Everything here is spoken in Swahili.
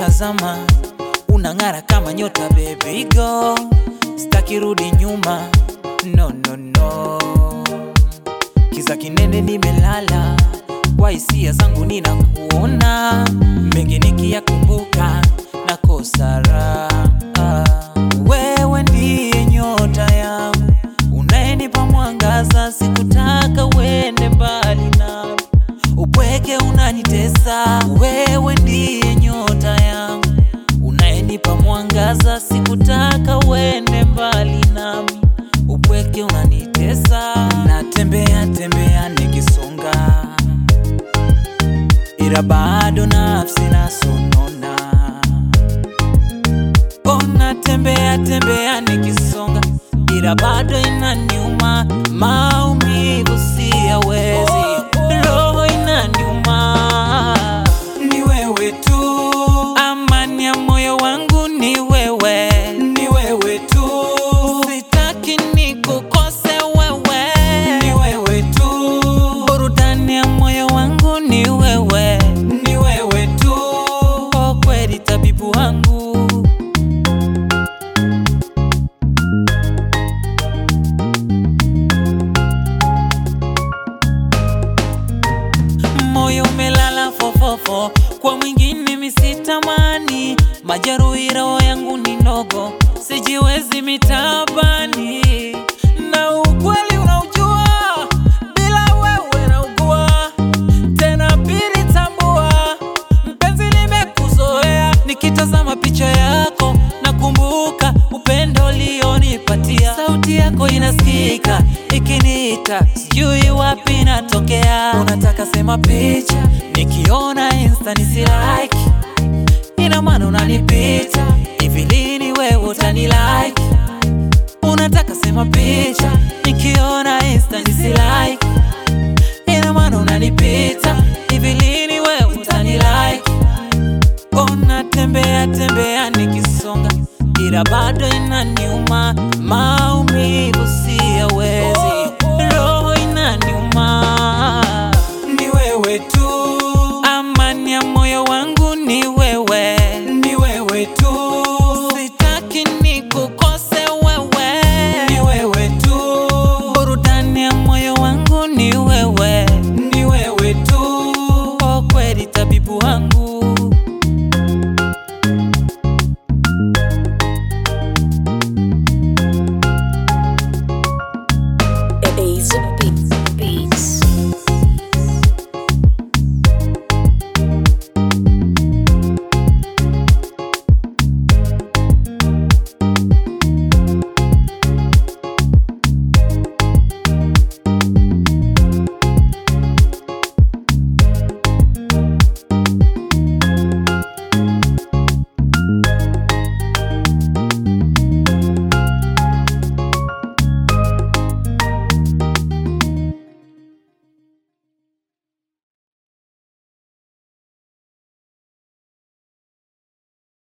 nikikutazama unang'ara kama nyota baby go, sitaki rudi nyuma no, no, no. Kiza kinene nimelala, kwa hisia zangu ninakuona, mengi nikiyakumbuka nakosa raha. Wewe ndiye nyota yangu, unayenipa mwangaza, sikutaka uende mbali nami, upweke unanitesa. Wewe ndiye nyota yangu, unayenipa mwangaza, sikutaka uende mbali nami, upweke unanitesa. Natembea tembea nikisonga, ila bado nafsi nasonona. Oh, natembea tembea nikisonga, ila bado inaniuma, maumivu siyawezi, roho inaniuma. Ni wewe tu, amani ya moyo wangu ni wewe, ni wewe tu, sitaki nikukose wewe, ni wewe tu, burudani ya moyo wangu ni wewe, ni wewe tu, oh kweli tabibu wangu. moyo umelala fofofo, kwa mwingine misitamani, majeruhi roho yangu ni ndogo, sijiwezi mitabani, na ukweli unaujua, bila wewe naugua, tena pili tambua, mpenzi nimekuzoea, nikitazama picha yako nakumbuka upendo ulionipatia, sauti yako inasikika ikiniita, sijui wapi natokea, unataka sema picha, nikiona insta nisilike, ina maana unanipita, hivi lini wewe utanilike? Unataka sema picha, nikiona insta nisilike, ina maana unanipita, hivi lini wewe utanilike? Ona tembea tembea nikisonga, ila bado inaniuma ma